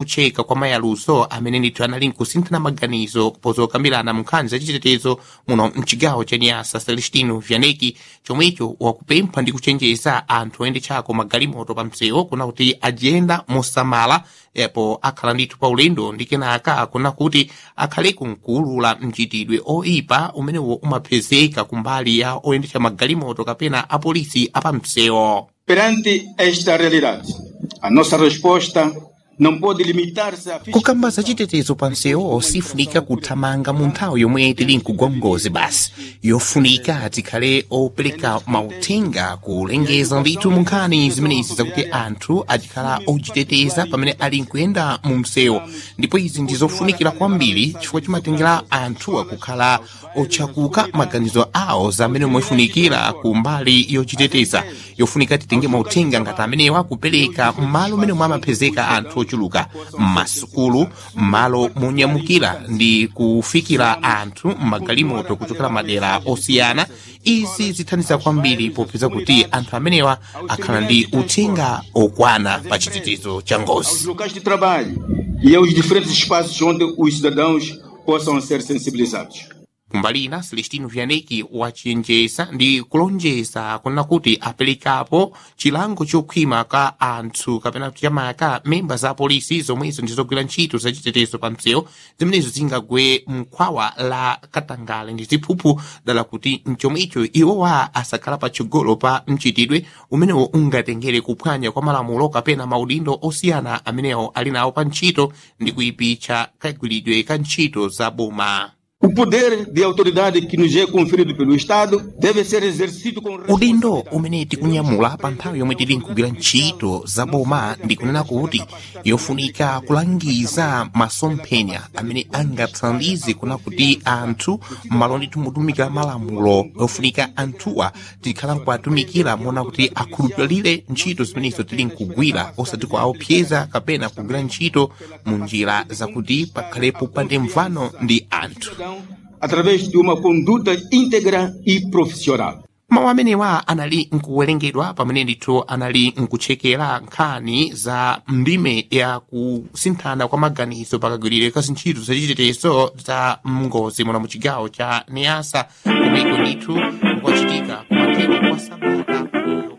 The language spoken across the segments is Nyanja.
kucheka kwa mayaluso amene ndithu anali nkusinthana maganizo pozokambirana mu nkhani zachitetezo muno mchigawo cha niasa celestino vianeki chomwecho wakupempha ndi kuchenjeza anthu oyendetsako magalimoto pa msewu kuna kuti ajiyenda mosamala epo akhala ndithu pa ulendo ndi kenaka kuna kuti akhaleku nkuwulula mchitidwe oyipa umenewo umapezeka kumbali ya oyendetsa magalimoto kapena apolisi apamsewu Perante esta realidade, a nossa resposta não pode limitar-se a kukamba za chitetezo pa msewu sifunika kuthamanga mu nthawi yomwe tili nkugwa ngozi basi yofunika tikhale opereka mauthenga kulengeza ndithu mu nkhani zimenezi zakuti anthu achikhala ochiteteza pamene ali nkuyenda mu msewu ndipo izi ndi zofunikira kwambiri chifukwa chimatengera anthu akukhala otchakuka maganizo awo zamene mofunikira ku mbali yochiteteza yofunika titenge mauthenga ngati amenewa kupereka m'malo mmene mwamapezeka anthu ochuluka m'masukulu m'malo monyamukira ndi kufikira anthu m'magalimoto kuchokera madera osiyana izi zithandiza kwambiri popeza kuti anthu amenewa akhala ndi uthenga okwana pa chitetezo cha aos ngozi locais de trabalho e aos diferentes espaços onde os cidadãos possam ser sensibilizados. kumbali ina celestino vianeki wachenjeza ndi kulonjeza kunena kuti aperekapo chilango chokhwima ka anthu kapena chamaka memba za polisi zomwezo ndizogwira ntchito zachitetezo pa msewu zimenezo zingagwe mkhwawa la katangale ndi ziphuphu dala kuti mchomwecho iwowa asakhala patsogolo pa mchitidwe umenewo ungatengere kuphwanya kwa malamulo kapena maudindo osiyana amenewo ali nawo pa ntchito ndi kuyipitsa kagwiridwe ka ntchito za boma O poder de autoridade que nos é conferido pelo Estado deve ser exercido com udindo umene tikunyamula pa nthawi yomwe tili nkugwira ntchito za boma ndikunena kuti yofunika kulangiza masomphenya amene angathandize kuna kuti anthu m'malo ndithu mutumikira malamulo yofunika anthuwa tikhala nkuatumikira mona kuti akhulupirire ntchito zimenezo tili nkugwira osati kuaopseza kapena kugwira ntchito mu njira zakuti pakhalepo pande mvano ndi anthu cidadão através de uma conduta íntegra e profissional. mawu amenewa anali nkuwerengedwa pamene ndithu anali nkutchekera nkhani za ndime ya kusinthana kwa maganizo pakagwirire ka zintchito zachitetezo za ngozi muno mu chigawo cha niasa komeko ndithu kwachitika kumathero kwa sabata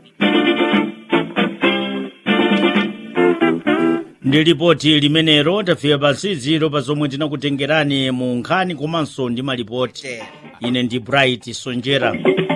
ndi lipoti limenelo tafika pasi ziro pa zomwe tinakutengerani mu nkhani komanso ndi malipoti ine ndi bright sonjera